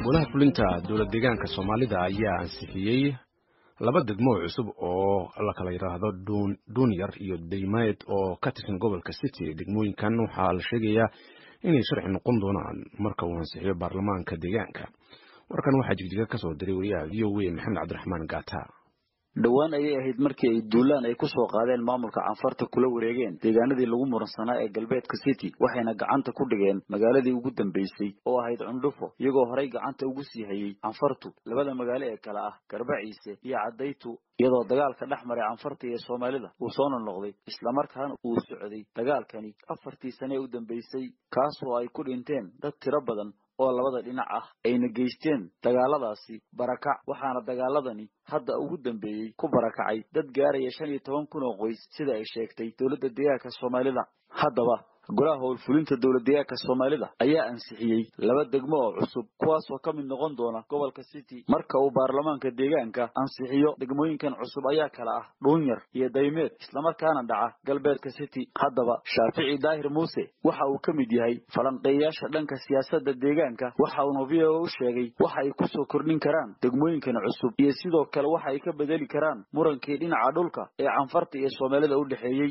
golaha fulinta dowlad deegaanka soomaalida ayaa ansixiyey laba degmo oo cusub oo la kala yidhaahdo duunyar iyo daymeed oo ka tirsan gobolka city degmooyinkan waxaa la sheegayaa inay sharci noqon doonaan marka uu ansixiyo baarlamaanka deegaanka warkan waxaa jigjiga ka soo diray wariyaha v o a maxamed cabdiraxmaan gaata dhowaan ayay ahayd markii ay duulaan ay ku soo qaadeen maamulka canfarta kula wareegeen deegaanadii lagu muransanaa ee galbeedka city waxayna gacanta ku dhigeen magaaladii ugu dambaysay oo ahayd cundhufo iyagoo horay gacanta ugu sii hayey canfartu labada magaalo ee kale ah garbaciise iyo caddaytu iyadoo dagaalka dhex maray canfarta iyo soomaalida uu soo noqnoqday islamarkaana uu socday dagaalkani afartii sane ee u dambaysay kaasoo ay ku dhinteen dad tiro badan oo labada dhinac ah ayna geysteen dagaaladaasi barakac waxaana dagaaladani hadda ugu dambeeyey ku barakacay dad gaaraya shan iyo toban kun oo qoys sida ay sheegtay dowladda deegaanka soomaalida haddaba golaha howlfulinta dowlad deegaanka soomaalida ayaa ansixiyey laba degmo oo cusub kuwaasoo ka mid noqon doona gobolka city marka uu baarlamaanka deegaanka ansixiyo degmooyinkan cusub ayaa kala ah dhuunyar iyo daymeed islamarkaana dhaca galbeedka city haddaba shaafici daahir muuse waxa uu ka mid yahay falanqeeyayaasha dhanka siyaasadda deegaanka waxa uuna v o u sheegay waxa ay kusoo kordhin karaan degmooyinkan cusub iyo sidoo kale waxa ay ka bedeli karaan murankii dhinaca dhulka ee canfarta iyo soomaalida u dhexeeyey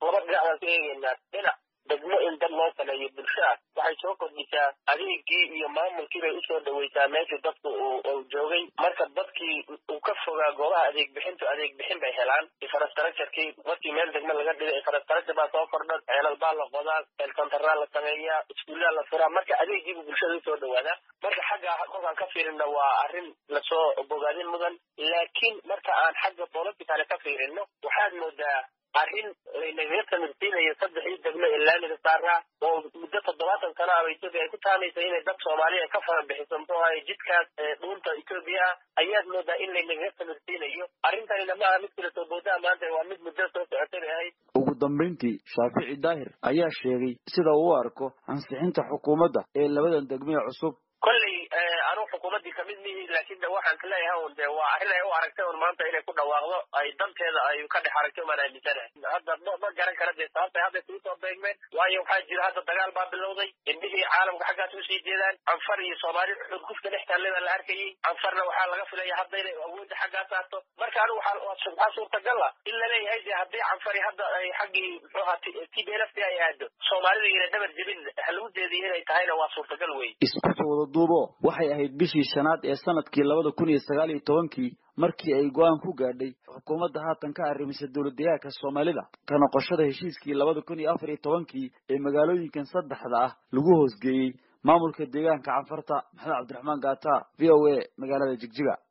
degmo in dad loo saleeyo bulshaas waxay soo kordhisaa adeegii iyo maamulkii bay usoo dhaweysaa meeshii dadku uu joogay marka dadkii uu ka fogaa goobaha adeeg bixintu adeeg bixin bay helaan infrastructurekii markii meel degmo laga dhigay infrastructure baa soo kordhan ceelal baa la qodaa eelkontaraa la sameeyaa iskuullaa la furaa marka adeegiibu bulshada usoo dhawaadaa marka xagga kolkaan ka fiirino waa arrin lasoo bogaadin mudan laakiin marka aan xagga politicale ka fiirino waxaad moodaa arrin laynagaga tamirsiinayo saddexii degmo ee laamiga saaraa oo muddo toddobaatan sano aba etoobiya ay ku taamaysa inay dad soomaaliya ka fara bixiso muxuu ahay jidkaas dhuunta etoobiya ah ayaad moodaa in laynagaga tamirsiinayo arrintanina maaha mid kala soo boodaa maanta waa mid muddo soo socotay bay ahayd ugu dambayntii shaafici daahir ayaa sheegay sida uu u arko ansixinta xukuumadda ee labadan degmee cusub kolley anuu xukuumaddii kamid mihi laakiin de waxaan ka leeyahay un de waa arrin ay u aragtay un maanta inay ku dhawaaqdo ay danteeda ay ka dhex aragtay umaan aaminsanahay hadda ma ma garan kara dee sababtay hadda isugu soo beegmeen waayo waxaa jira hadda dagaal baa bilowday indhihii caalamka xaggaas usii jeedaan canfar iyo soomaali xurgufka dhex taallay baa la arkayay canfarna waxaa laga filaya hadda inay awoodda xaggaa saarto marka anigu waxaa suurtagal ah in laleeyahay de haddii canfari hadda ay xaggii muxuu ahaa t b lft ay aado soomaalida ina dhabar jebin lagu jeediyo inay tahayna waa suurtagal wey duubo waxay ahayd bishii shanaad ee sanadkii labada kun iyo sagaal iyo tobankii markii ay go-aan ku gaadhay xukuumadda haatan ka arrimisa dowlad deegaanka soomaalida ka noqoshada heshiiskii labada kun iyo afar iyo tobankii ee magaalooyinkan saddexda ah lagu hoosgeeyey maamulka deegaanka canfarta maxamed cabdiraxmaan gaata v o a magaalada jigjiga